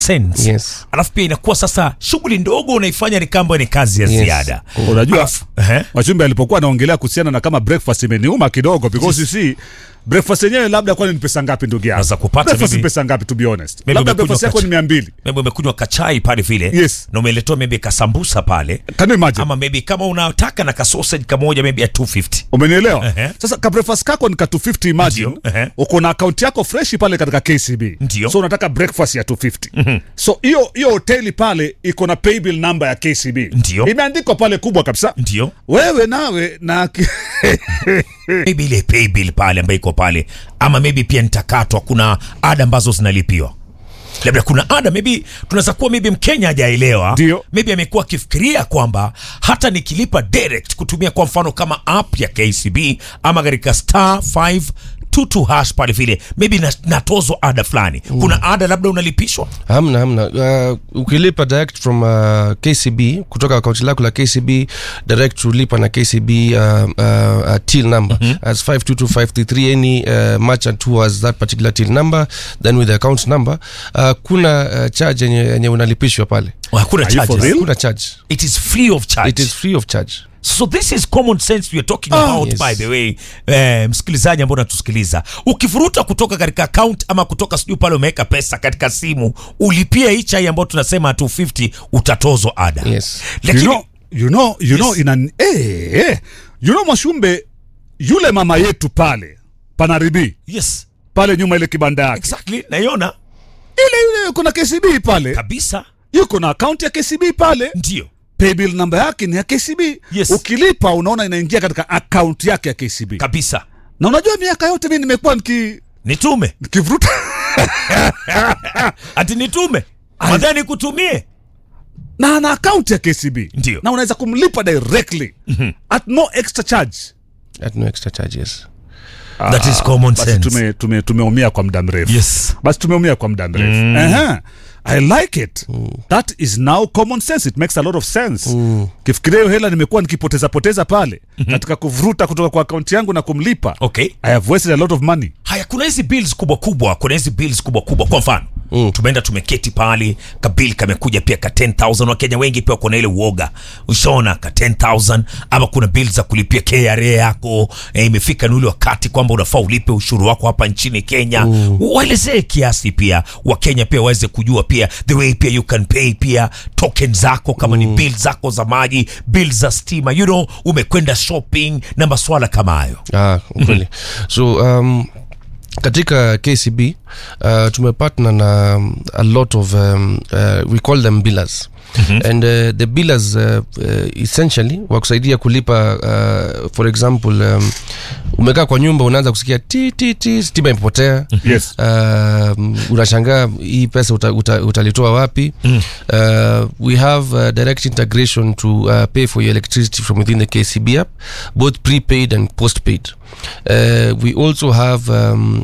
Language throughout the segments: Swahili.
sense Yes. alafu pia inakuwa sasa shughuli ndogo unaifanya ni kamba ni kazi ya Yes. ziada unajua Alafu, ehe. Wachumbe alipokuwa anaongelea kuhusiana na kama breakfast imeniuma kidogo because si breakfast yenyewe labda kwani ni pesa ngapi ndugu yangu? Unaweza kupata breakfast ni maybe- pesa ngapi to be honest? Maybe Labda umekunywa breakfast yako kacha- ni 200. maybe umekunywa kachai pale vile Yes. na umeletewa maybe kasambusa pale Can you imagine? ama maybe kama unataka na kasausage kamoja maybe ya 250 Umenielewa? Ehe. Sasa ka breakfast kako ni ka 250 imagine. Ndio, ehe. Uko na account yako fresh pale katika KCB. Ndio. So unataka breakfast ya 250. So hiyo hiyo hoteli pale iko na paybill number ya KCB. Ndio. Imeandikwa pale kubwa kabisa. ndio Wewe nawe na maybe ile pay bill pale ambayo iko pale ama maybe pia nitakatwa kuna ada ambazo zinalipiwa labda kuna ada maybe tunaweza kuwa maybe mkenya hajaelewa Ndio. maybe amekuwa akifikiria kwamba hata nikilipa direct kutumia kwa mfano kama app ya kcb ama katika star 522 hash pale vile maybe na- natozwa ada fulani kuna ada labda unalipishwa hamna hamna uh, ukilipa direct from uh, kcb kutoka akaunti lako la kcb direct ulipa na kcb uh, uh, uh, till number as 522533 any uh, merchant who has that particular till number then with the account number uh, kuna uh, charge yenye yenye unalipishwa pale hakuna Are you for charges real? kuna charge it is free of charge it is free of charge so this is common sense we are talking about yes. by the way eh, msikilizaji ambao unatusikiliza ukifuruta kutoka katika account ama kutoka sijui pale umeweka pesa katika simu ulipie hii chai ambayo tunasema 250 utatozwa ada Yes. you lakini know, you know, you know, Yes. ina eh, eh. You know Mwashumbe, yule mama yetu pale panaribi yes pale nyuma ile kibanda yake exactly naiona ile ile yuko na KCB pale, kabisa yuko na akaunti ya KCB pale, ndio paybill namba yake ni ya KCB. Yes. Ukilipa unaona inaingia katika akaunti yake ya KCB. kabisa Na unajua miaka yote mimi nimekuwa niki nitume nikivuruta ati nitume madhani kutumie na ana akaunti ya KCB Ndio. na unaweza kumlipa directly at no extra charge. at no extra charges that is common Basi sense tume, tume, tumeumia kwa muda mrefu yes basi tumeumia kwa muda mrefu mm. i like it that is now common sense it makes a lot of sense mm. kifikiria hiyo hela nimekuwa nikipoteza poteza pale katika kuvuruta kutoka kwa akaunti yangu na kumlipa okay i have wasted a lot of money haya kuna hizi bills kubwa kubwa kuna hizi bills kubwa kubwa kwa mfano mm. tumeenda tumeketi pale kabil kamekuja pia ka 10000 wakenya wengi pia kuna ile uoga ushaona ka 10000 ama kuna bills za kulipia kra yako eh, imefika ni ule wakati kwamba unafaa ulipe ushuru wako hapa nchini kenya mm. waelezee kiasi pia wakenya pia waweze kujua pia the way pia you can pay pia token zako kama mm. ni bill zako za maji bill za stima you know umekwenda shopping na maswala kama hayo ah, ukweli so um, katika kcb uh, tumepartner na um, a lot of um, uh, we call them billers Mm-hmm. and uh, the billers uh, uh, essentially wakusaidia kulipa uh, for example um, umekaa kwa nyumba unaanza kusikia ti ti ti stima imepotea yes um, unashangaa hii pesa uta, uta, utalitoa wapi mm. uh, we have uh, direct integration to uh, pay for your electricity from within the kcb app both prepaid and postpaid uh, we also have um,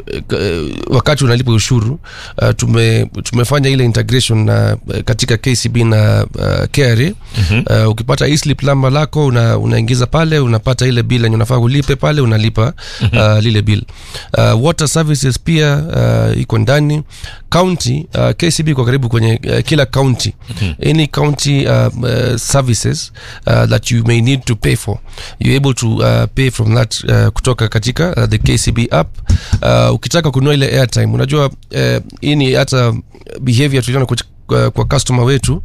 uh, wakati unalipa ushuru uh, tume, tumefanya ile integration na uh, katika kcb na uh, kra mm-hmm. uh, ukipata eslip lamba lako una, unaingiza pale unapata ile bill yenye unafaa ulipe pale unalipa mm-hmm. uh, lile bill uh, water services pia uh, iko ndani county uh, kcb iko karibu kwenye uh, kila county mm-hmm. any county uh, uh, services uh, that you may need to pay for you're able to uh, pay from that uh, kutoka katika uh, the kcb app uh, ukitaka kununua ile airtime unajua uh, hii ni hata behavior tuliona kuch- kwa, kwa customer wetu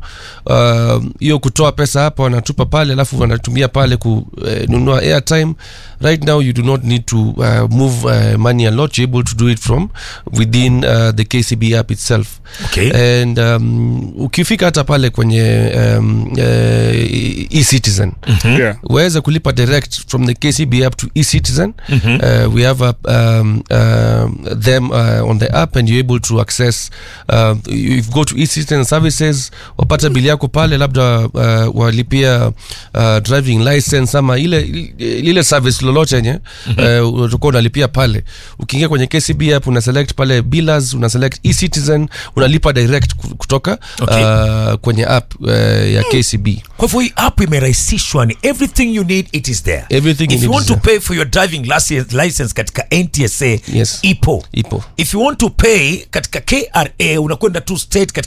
hiyo uh, kutoa pesa hapa wanatupa pale alafu wanatumia pale kununua uh, airtime right now you do not need to uh, move uh, money a lot you're able to do it from within uh, the kcb app itself Okay. and um, ukifika hata pale kwenye um, uh, ecitizen yeah. waweza kulipa direct from the kcb app to ecitizen mm-hmm. uh, we have a, um, uh, them uh, on the app and you're able to access uh, you go to ecitizen services wapata bili yako pale labda uh, walipia uh, driving license ama ile lile service lolote yenye mm-hmm. uh, utakuwa unalipia pale ukiingia kwenye kcb app una select pale billers una select ecitizen unalipa direct ku- kutoka Okay. uh, kwenye app uh, ya kcb kwa hivyo hii app imerahisishwa ni everything you need it is there Everything you if you need want is to there. pay for your driving license, license katika ntsa Yes. ipo ipo if you want to pay katika kra unakwenda tu state katika